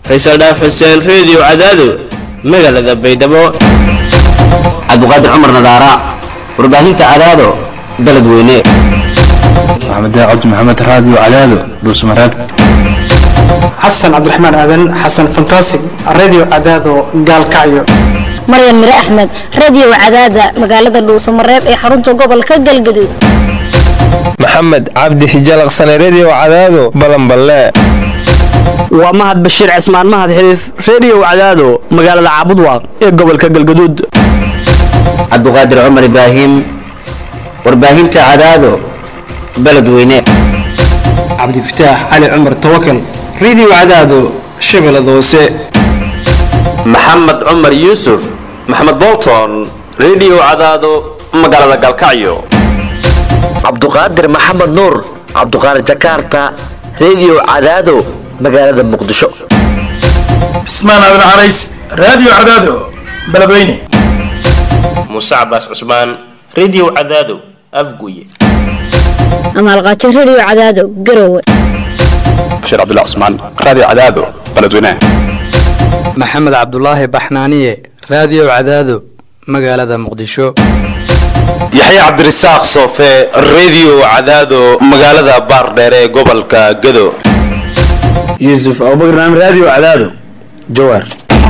faysal dhaaf xuseen reediyo cadaado magaalada baydhabo cabdiqaadir cumar nadaara warbaahinta cadaado beledweyne maxamed cabdi maxamed raadiyo cadaado dhuusmareeb xasan cabdiraxmaan aadan xasan fantasig radio cadaado gaalkacyo maryan mire axmed radio cadaada magaalada dhuusamareeb ee xarunta gobolka galgaduud maxamed cabdi hijalaqsane redio cadaado balanballe waa mahad bashiir cismaan mahad xiliif redio cadaado magaalada caabudwaaq ee gobolka galgaduud cabdiqaadir cumar ibraahim warbaahinta cadaado beledweyne cabdifataax cali cumar tawakal radio cadaado shabeellada hoose maxamed cumar yuusuf maxamed bolton redio cadaado magaalada galkacyo cabduqaadir maxamed nuur cabduqaadir jakarta redio cadaado magaalada muqdisho cismaan aadan carays radio cadaado beledweyne muuse cabaas cusmaan redio cadaado afguye amaalqaajo radio cadaado garowe bashiir cabdullah cusmaan radio cadaado beledweyne maxamed cabdulaahi baxnaaniye radio cadaado magaalada muqdisho yaxya cabdirasaaq soofe redio cadaado magaalada baardheere ee gobolka gado yuusuf abubakar naam radio cadaado jawaar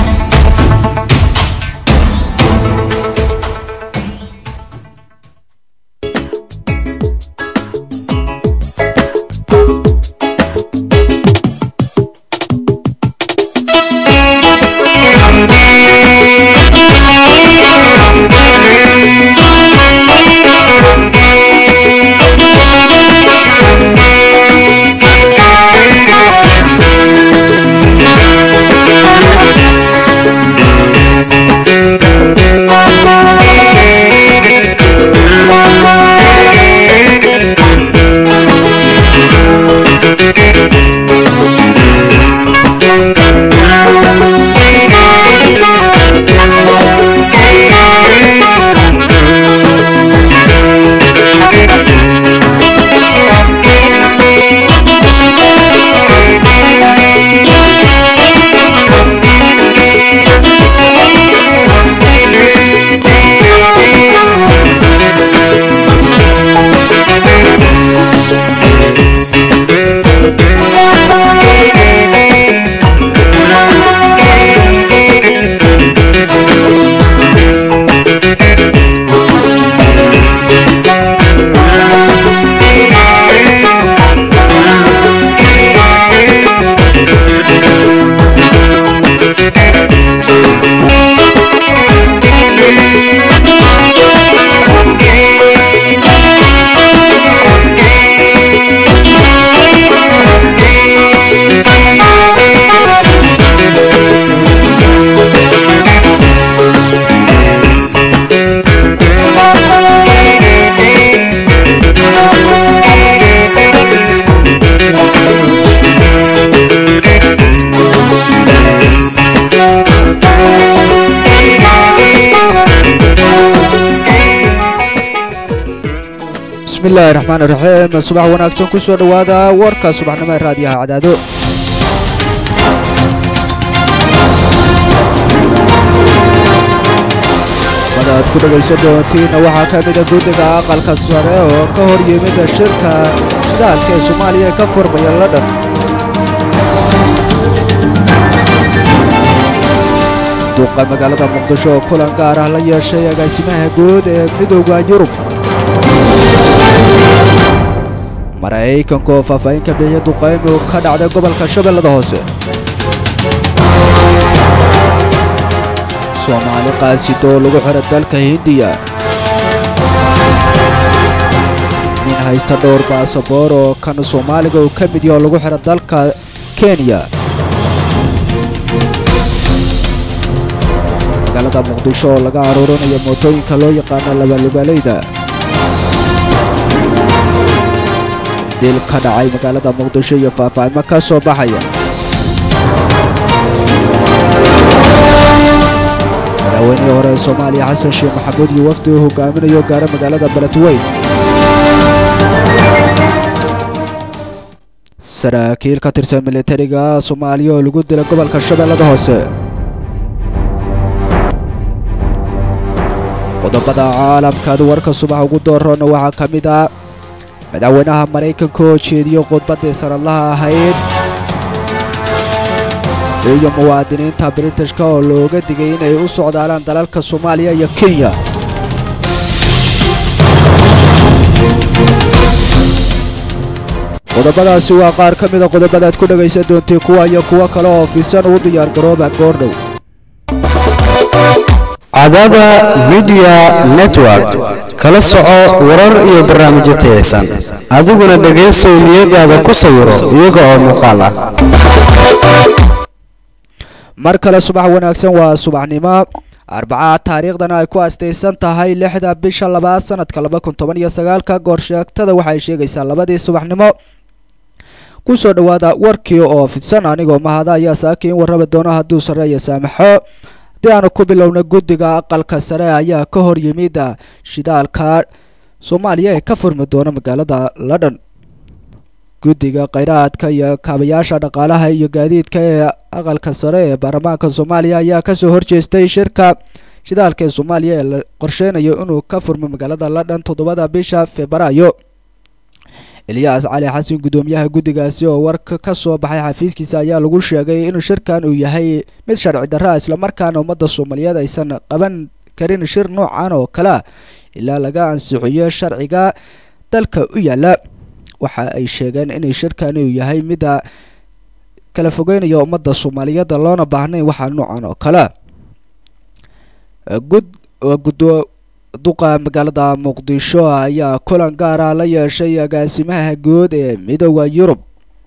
bismillahi raxmaan iraxiim subax wanaagsan ku soo dhowaada warka subaxnimo ee raadiyaha cadaado mada aad ku dhegaysan doontiinna waxaa ka mida guddiga aqalka sare oo ka hor yimida shirka shidaalka ee soomaaliya ee ka furmaya ladhan duqa magaalada muqdisho oo kulan gaar ah la yeeshay agaasimaha guud ee midooda yurub maraykanka oo faahfaahin ka bixiya duqaymi ka dhacday gobolka shabeellada hoose soomaali qaasido oo lagu xidha dalka hindiya nin haysta dhowr baasaboor oo kan soomaaliga uu ka mid yaha oo lagu xidha dalka kenya magaalada muqdisho oo laga aruurinayo mootooyinka loo yaqaano labalugaalayda dil ka dhacay magaalada muqdisho iyo faahfaahimo ka soo baxaya madaxweynihii hore ee soomaaliya xasan sheekh maxamuud iyo wafdi uu hogaaminayo gaara magaalada beledweyn saraakiil ka tirsan militariga soomaaliya oo lagu dilay gobolka shabeellada hoose qodobada caalamkaad warka subax ugu doorona waxaa ka mid ah madaxweynaha maraykanka oo jeediyo khudbaddii sanadlaha ahayd iyo muwaadiniinta britishka oo looga digay inay u socdaalaan dalalka soomaaliya iyo kenya qodobadaasi waa qaar ka mida qodobadaad ku dhegaysan doontay kuwa iyo kuwo kale oo fidsan ugu diyaar garooba goordhow cadada midiya network kala soco warar iyo barnaamijyo tayaysan adiguna dhegaysow niyadaada ku sawiro iyaga oo muuqaal ah mar kale subax wanaagsan waa subaxnimo arbacaad taariikhdana ay ku astaysan tahay lixda bisha labaad sanadka laba kun toban iyo sagaalka goorsheegtada waxay sheegaysaa labadii subaxnimo kusoo dhowaada warkii oo fidsan anigoo mahada ayaa saakiin warraba doona hadduu sarreeya saamaxo haddii aanu ku bilowna guddiga aqalka sare ayaa ka hor yimid shidaalka soomaaliya ee ka furmi doona magaalada london guddiga kheyraadka iyo kaabayaasha dhaqaalaha iyo gaadiidka ee aqalka sare ee baarlamaanka soomaaliya ayaa kasoo horjeestay shirka shidaalka ee soomaaliya ee la qorsheynayo inuu ka furmo magaalada london toddobada bisha febraayo eliyas cali xasan guddoomiyaha guddigaasi oo warka ka soo baxay xafiiskiisa ayaa lagu sheegay in shirkan uu yahay mid sharci darra islamarkaana ummadda soomaaliyeed aysan qaban karin shir noocan oo kale ah ilaa laga ansixiyo sharciga dalka u yaala waxa ay sheegeen inay shirkani uu yahay mida kala fogeynaya ummadda soomaaliyeed loona baahnayn waxaa noocan oo kale gud guddo duqa magaalada muqdisho ayaa kulan gaara la yeeshay agaasimaha guud ee midooda yurub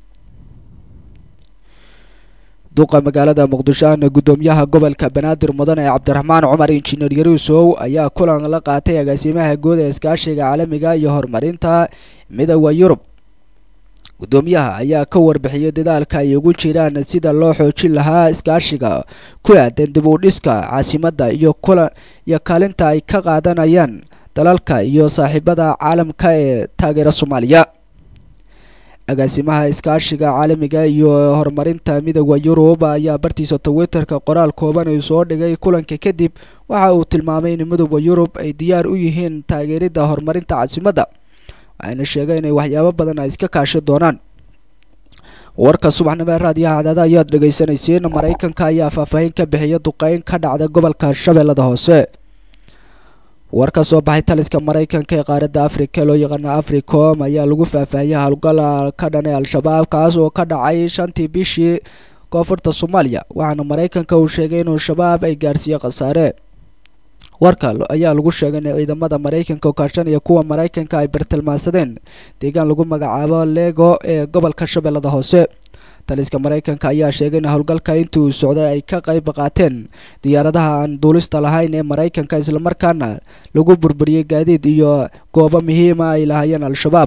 duqa magaalada muqdisho ahna guddoomiyaha gobolka banaadir mudan ee cabdiraxmaan cumar injineer yaruusow ayaa kulan la qaatay agaasimaha guud ee iskaashiga caalamiga iyo horumarinta midooda yurub guddoomiyaha ayaa ka warbixiyay dadaalka ay ugu jiraan sida loo xoojin lahaa iskaashiga ku aadan dib u dhiska caasimadda iyo kula iyo kaalinta ay ka qaadanayaan dalalka iyo saaxiibada caalamka ee taageera soomaaliya agaasimaha iskaashiga caalamiga iyo horumarinta midooda yurub ayaa bartiisa twitterka qoraal kooban uu soo dhigay kulanka kadib waxa uu tilmaamay in midooda yurub ay diyaar u yihiin taageeridda horumarinta caasimadda waxayna sheegay inay waxyaabo badan ay iska kaashi doonaan warka subaxnimo ee raadiyaha cadaada ayaad dhegaysanaysiin maraykanka ayaa faahfaahin ka bixiya duqeyn ka dhacda gobolka shabeellada hoose war ka soo baxay taliska maraykanka ee qaaradda afrika loo yaqaano africom ayaa lagu faahfaahiyay howlgal ka dhanay al-shabaab kaas oo ka dhacay shantii bishii koonfurta soomaaliya waxaana maraykanka uu sheegay inuu shabaab ay gaarsiiye khasaare warka ayaa lagu sheegay in ciidamada maraykanka oo kaashanaya kuwa maraykanka ay bartilmaansadeen deegaan lagu magacaabo lego ee gobolka shabeellada hoose taliska maraykanka ayaa sheegay in howlgalka intii uu socday ay ka qayb qaateen diyaaradaha aan duulista lahayn ee maraykanka islamarkaana lagu burburiyey gaadiid iyo goobo muhiima ay lahaayeen al-shabaab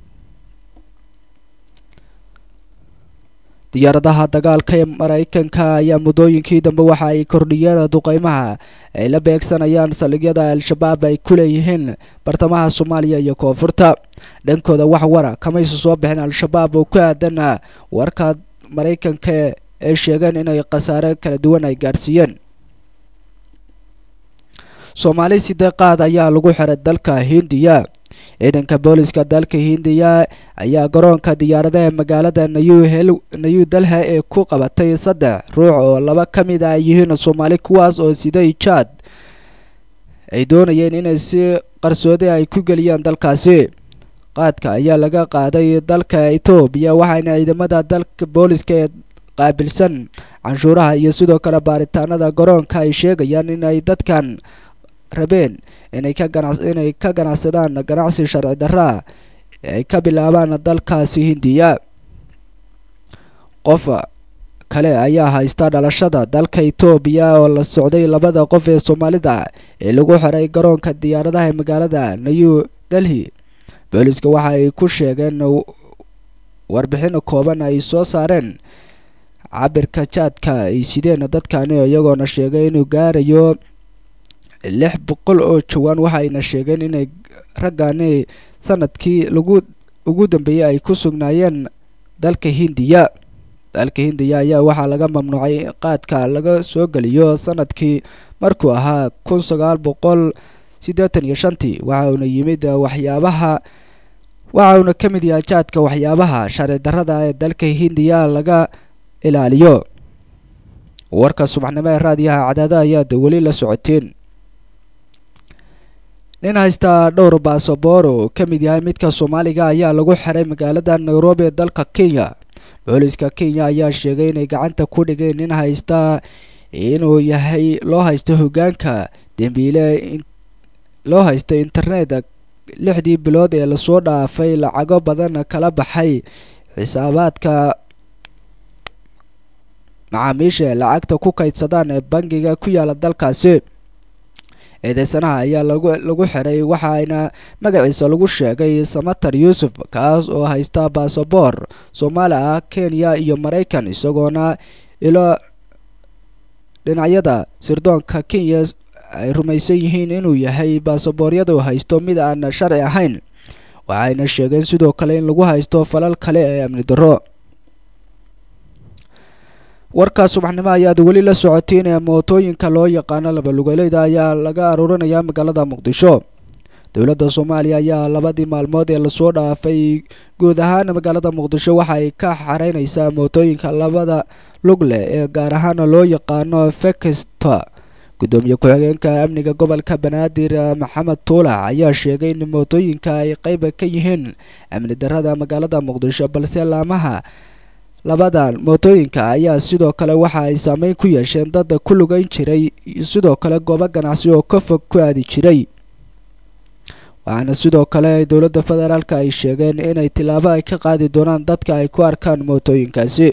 diyaaradaha dagaalka ee maraykanka ayaa muddooyinkii dambe waxa ay kordhiyeen duqeymaha ay la beegsanayaan saldhigyada al-shabaab ay ku leeyihiin bartamaha soomaaliya iyo koonfurta dhankooda wax wara kamaysa soo bixin al-shabaab oo ku aadan warka maraykanka ee sheegeen inay khasaare kala duwan ay gaarsiiyeen soomaali sideeqaad ayaa lagu xiray dalka hindiya ciidanka booliska dalka hindiya ayaa garoonka diyaaradaha magaalada nayu nayu dalha ee ku qabatay saddex ruux oo laba ka mid ah yihiin soomaali kuwaas oo siday jaad ay doonayeen inay si qarsoodi ay ku geliyaan dalkaasi qaadka ayaa laga qaaday dalka etoobiya waxaana ciidamada dalka booliska ee qaabilsan canshuuraha iyo sidoo kale baaritaanada garoonka ay sheegayaan inay dadkan rabeen inay ka ganac inay ka ganacsadaan ganacsi sharci darraa ay ka bilaabaan dalkaasi hindiya qof kale ayaa haysta dhalashada dalka etoobiya oo la socday labada qof ee soomaalida ee lagu xiray garoonka diyaaradaha ee magaalada new delhi booliska waxa ay ku sheegeen warbixin kooban ay soo saareen cabirka jaadka ay sideen dadkani iyagoona sheegay inuu gaarayo lix boqol oo jawaan waxayna sheegeen inay raggani sanadkii lagu ugu dambeeyey ay ku sugnaayeen dalka hindiya dalka hindiya ayaa waxaa laga mamnuucay in qaadka laga soo geliyo sanadkii markuu ahaa kun sagaal boqol siddeetan iyo shantii waxa uuna yimid waxyaabaha waxa uuna ka mid yahay jaadka waxyaabaha sharci darrada ee dalka hindiya laga ilaaliyo warka subaxnimo ee raadiyaha cadaada ayaad weli la socoteen nin haysta dhowr baasaboor oo ka mid yahay midka soomaaliga ayaa lagu xiray magaalada nairobi ee dalka kenya booliska kenya ayaa sheegay inay gacanta ku dhigeen nin haysta inuu yahay loo haysto hogaanka dembiile loo haysta internet lixdii bilood ee lasoo dhaafay lacago badan kala baxay xisaabaadka macaamiisha ee lacagta ku kaydsadaan ee bangiga ku yaala dalkaasi eedeysanaha ayaa lagu lagu xiray waxaana magaciisa lagu sheegay samatar yuusuf kaas oo haysta baasaboor soomaali ah kenya iyo maraykan isagoona ilo dhinacyada sirdoonka kenya ay rumaysan yihiin inuu yahay baasabooriyada uu haysto mid aan sharci ahayn waxayna sheegeen sidoo kale in lagu haysto falal kale ee amni darro warkaa subaxnimo ayaad weli la socotiin ee mootooyinka loo yaqaano labalugoleyda ayaa laga aruurinayaa magaalada muqdisho dowladda soomaaliya ayaa labadii maalmood ee lasoo dhaafay guud ahaan magaalada muqdisho waxa ay ka xareyneysaa mootooyinka labada lug leh ee gaar ahaan loo yaqaano fekesta gudoomiye ku-xigeenka amniga gobolka banaadir maxamed tuulac ayaa sheegay in mootooyinka ay qeyb ka yihiin amni darrada magaalada muqdisho balse laamaha labadan mootooyinka ayaa sidoo kale waxa ay saameyn ku yeesheen dad ku lugeyn jiray sidoo kale goobo ganacsi oo ka fog ku aadi jiray waxaana sidoo kale dowladda federaalk ay sheegeen inay tillaabo ay ka qaadi doonaan dadka ay ku arkaan mootooyinkaasi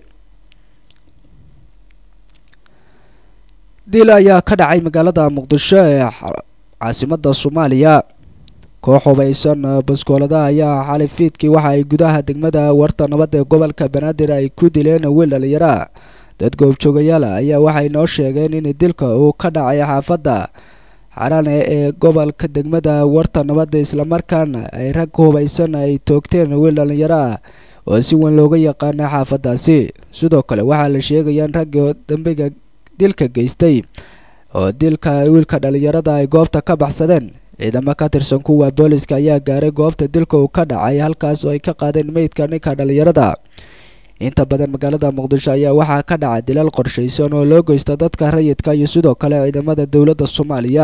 dil ayaa ka dhacay magaalada muqdisho ee caasimada soomaaliya koox hubaysan baskoolada ayaa xalay fiidkii waxa ay gudaha degmada warta nabad ee gobolka banaadir ay ku dileen wiil dhalinyara dad goobjoogayaal ayaa waxay noo sheegeen in dilka uu ka dhacay xaafadda xarane ee gobolka degmada warta nabadda islamarkaana ay rag hubaysan ay toogteen wiil dhalinyaro ah oo si weyn looga yaqaana xaafadaasi sidoo kale waxaa la sheegaya in ragga dambiga dilka geystay oo dilka wiilka dhalinyarada ay goobta ka baxsadeen ciidamo ka tirsan kuwa booliska ayaa gaaray goobta dilka uu ka dhacay halkaas oo ay ka qaadeen meydka ninka dhalinyarada inta badan magaalada muqdisho ayaa waxaa ka dhacay dilal qorshaysan oo loo geysta dadka rayidka iyo sidoo kale ciidamada dowladda soomaaliya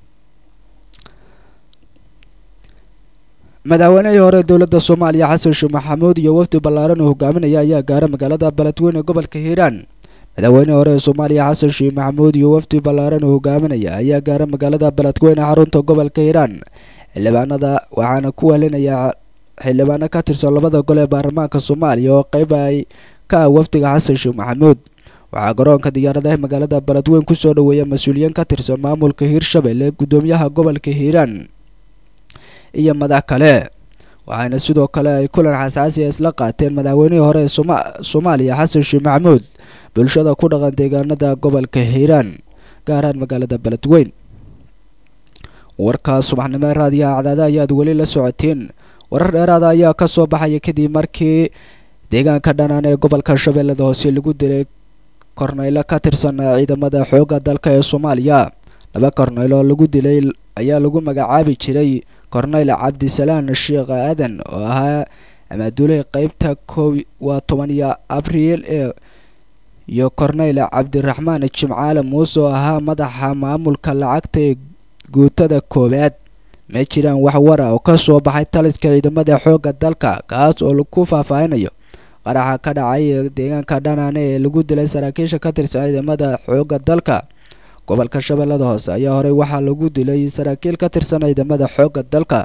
madaxweynihii hore dowladda soomaaliya xasan sheekh maxamuud iyo wafdi ballaaran uu hogaaminaya ayaa gaara magaalada beledweyne gobolka hiiraan madaxweynihii hore ee soomaaliya xasan sheekh maxamuud iyo wafdi ballaaran uu hogaaminaya ayaa gaara magaalada beledweyne xarunta gobolka hiiraan xildhibaanada waxaana ku welinaya xildhibaano ka tirsan labada gol ee baarlamaanka soomaaliya oo qeyb ay ka ah wafdiga xasan sheekh maxamuud waxaa garoonka diyaaradaha magaalada beledweyne kusoo dhaweeya mas-uuliyiin ka tirsan maamulka hiirshabelle gudoomiyaha gobolka hiiraan iyo madax kale waxaana sidoo kale ay kulan xasaasiya isla qaateen madaxweynihii hore ee soomaaliya xasan sheekh maxamuud bulshada ku dhaqan deegaanada gobolka hiiraan gaaraan magaalada beledweyn warkaa subaxnimo ee raadiyaha cadaada ayaad weli la socoteen warar dheeraada ayaa ka soo baxaya kadib markii deegaanka dhanaan ee gobolka shabeellada hoose lagu dilay korneylo ka tirsan ciidamada xoogga dalka ee soomaaliya laba korneylo lagu dilay ayaa lagu magacaabi jiray korneyl cabdisalaan sheekh aadan oo ahaa amaaduley qeybta kow waa toban iyo abriil ee iyo korneyl cabdiraxmaan jimcaale muuse oo ahaa madaxa maamulka lacagta ee guutada koowaad ma jiraan wax wara oo ka soo baxay taliska ciidamada xoogga dalka kaas oo ku faahfaahinayo qaraxa ka dhacay deegaanka dhanaane ee lagu dilay saraakiisha ka tirsan ciidamada xoogga dalka gobolka shabeellada hoose ayaa horey waxaa lagu dilay saraakiil ka tirsan ciidamada xoogga dalka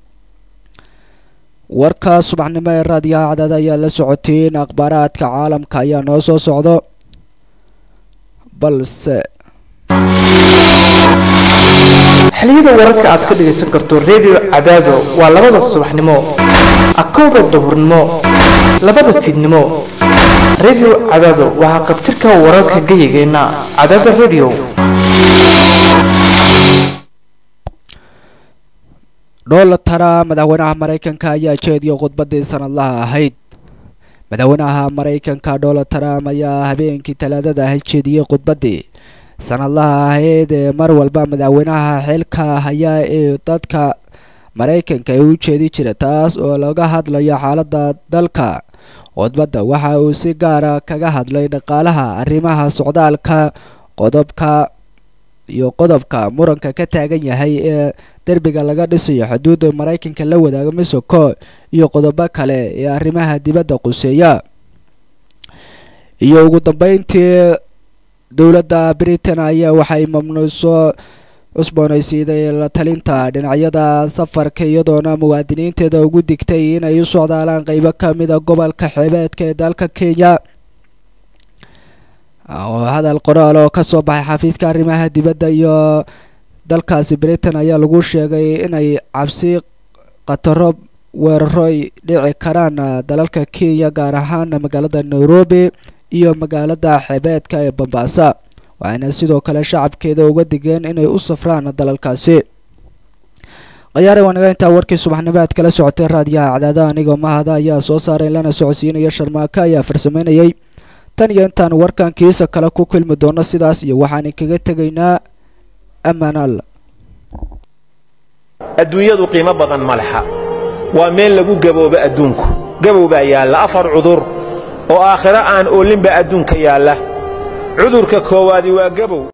warka subaxnimo ee raadiyaha cadaada ayaa la socoteen akhbaaraadka caalamka ayaa noo soo socdo balse xiliyada wararka aad ka dhagaysan karto redio cadaado waa labada subaxnimo akowda duhurnimo labada fiidnimo redio cadaado waxaa qabtirka wararka gayigeenna cadaada redio donald trump madaxweynaha maraykanka ayaa jeediyay khudbadii sanadlaha ahayd madaxweynaha maraykanka donald trump ayaa habeenkii talaadada jeediyey khudbaddii sanadlaha ahayd ee mar walba madaxweynaha xilka hayaa ee dadka maraykanka ee u jeedi jira taas oo laga hadlayo xaaladda dalka khudbadda waxa uu si gaara kaga hadlay dhaqaalaha arrimaha socdaalka qodobka iyo qodobka muranka ka taagan yahay ee derbiga laga dhisayo xuduudda maraykanka la wadaaga mexico iyo qodobo kale ee arrimaha dibadda quseeya iyo ugu dambeyntii dowladda britain ayaa waxay mamnuuso cusboonaysiiday la talinta dhinacyada safarka iyadoona muwaadiniinteeda ugu digtay inay u socdaalaan qeybo ka mida gobolka xeebeedka ee dalka kenya oo hadal qoraal oo kasoo baxay xafiiska arrimaha dibadda iyo dalkaasi britain ayaa lagu sheegay inay cabsi khataro weeraro ay dhici karaan dalalka kenya gaar ahaan magaalada nairobi iyo magaalada xeebeedka ee bambaasa waxayna sidoo kale shacabkeeda uga digeen inay u safraan dalalkaasi khayaare wanaga intaa warkii subaxnimo aad kala socotay raadiyaha cadaadaha anigoo mahada ayaa soo saaray lana socodsiinaya sharmaako ayaa farsameynayay tan iyo intaan warkan kiisa kale ku kulmi doono sidaas iyo waxaan kaga tegaynaa ammaan alla adduunyadu qiimo badan ma lexa waa meel lagu gaboobo adduunku gabow baa yaalla afar cudur oo aakhiro aan oolinba adduunka yaalla cudurka koowaadi waa gabow